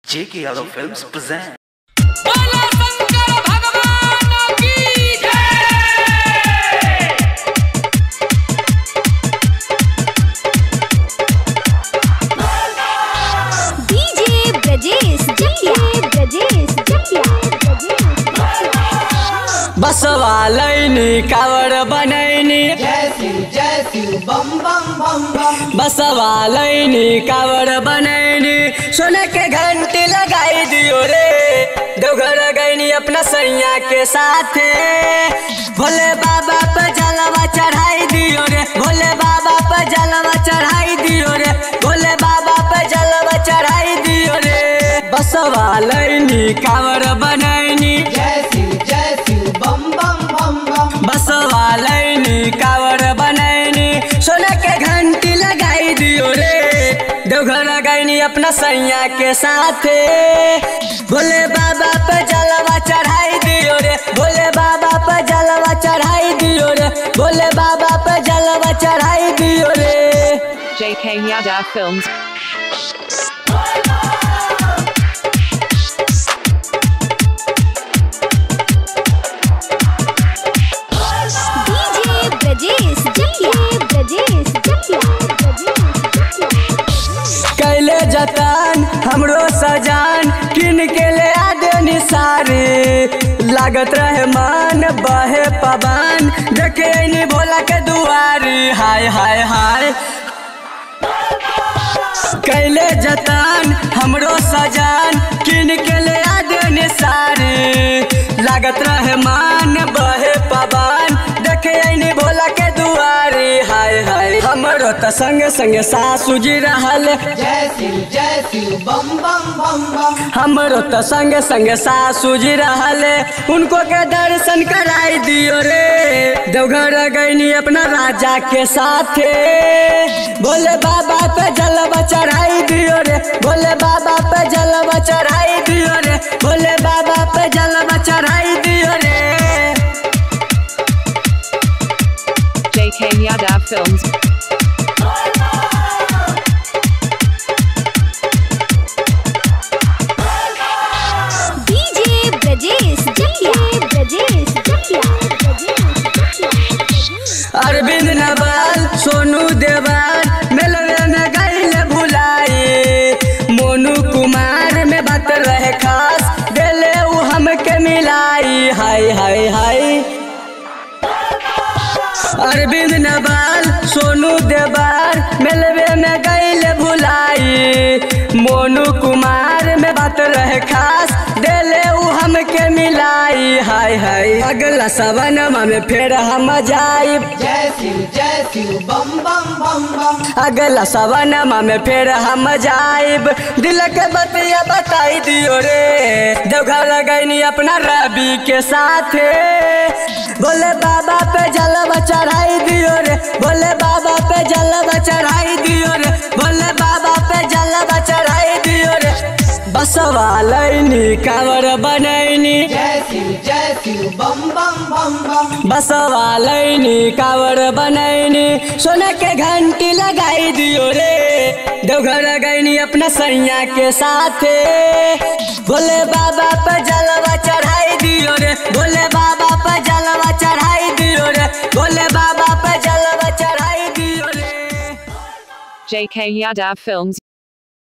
J.K. Yadav Films present. बोला शंकर भगवान की जय डीजे ब्रजेश जकिया ब्रजेश जकिया बसवा लैनी कावड़ बनैनी बसवा लैनी कावड़ बनैनी सोने के घंटी लगाई दियो रे देवघर गैनी अपना सैया के साथे भोले बाबा पे जलवा चढ़ाई दियो रे भोले बाबा पे जलवा चढ़ाई दियो रे भोले बाबा पे जलवा चढ़ाई दियो रे बसवा लैनी कावड़ बनैनी बसवा लैनी कावड़ बनैनी सोना के घंटी लगाई दियो रे देवघर गैनी अपना सैया के साथे भोले बाबा पे जलवा चढ़ाई दियो रे भोले बाबा पे जलवा चढ़ाई दियो रे भोले बाबा पे जलवा चढ़ाई दियो रे JK Yadav Films. DJ Brajesh Jakiya Brajesh जकिया कैले जतन हमरो सजान किन के ले आदे निसारे लागत रहे मान बहे पवन देखे नी भोला के दुआरी हाय हाय हाय कैले जतन हमरो सजान किन के ले आदे निसारे लागत रहे मान बहे पवन देखे नी भोला के दुआरी हाय हाय हमरो त संग संग सासू जी रहल हमरो त संग संग सासू जी रहल उनको के दर्शन कराई दियो रे देवघर गईनी अपना राजा के साथे भोले बाबा पे जलवा चढ़ाई दियो रे भोले बाबा पे जलवा चढ़ाई दियो रे भोले बाबा पे जलवा चढ़ाई दियो रे JK Yadav Films. DJ Brajesh Jakiya Brajesh जकिया अरविंद नवाल सोनू देवाल मेलवे में गईल भुलाई मोनू कुमार में बात रहे खास दिले उ हमके मिलाई हाय हाय हाय अरविंद नवाल सोनू देवाल मेलवे में गईल भुलाई मोनू कुमार में बात रहे खास दिले उ हमके मिलाई हाय हाय अगला सवनमा में फिर हम जाइब अगला सवनमा में फिर हम जाइब दिल के बतिया बताई दियो रे देवघर गईनी अपना रवि के साथे बोले बाबा पे जलवा चढ़ाई दियो रे बोले बाबा पे जलवा चढ़ाई दियो रे बोले बाबा पे जलवा चढ़ाई दियो रे बसवा लैनी कांवर बनैनी बसवा लैनी कांवर बनैनी सोना के घंटी लगाई दियो रे देवघर गईनी अपना सैया के साथे भोले बाबा पे जलवा चढ़ाई दियो रे भोले बाबा पे जलवा चढ़ाई दियो रे भोले बाबा पे जलवा चढ़ाई दियो रे JK Yadav Films.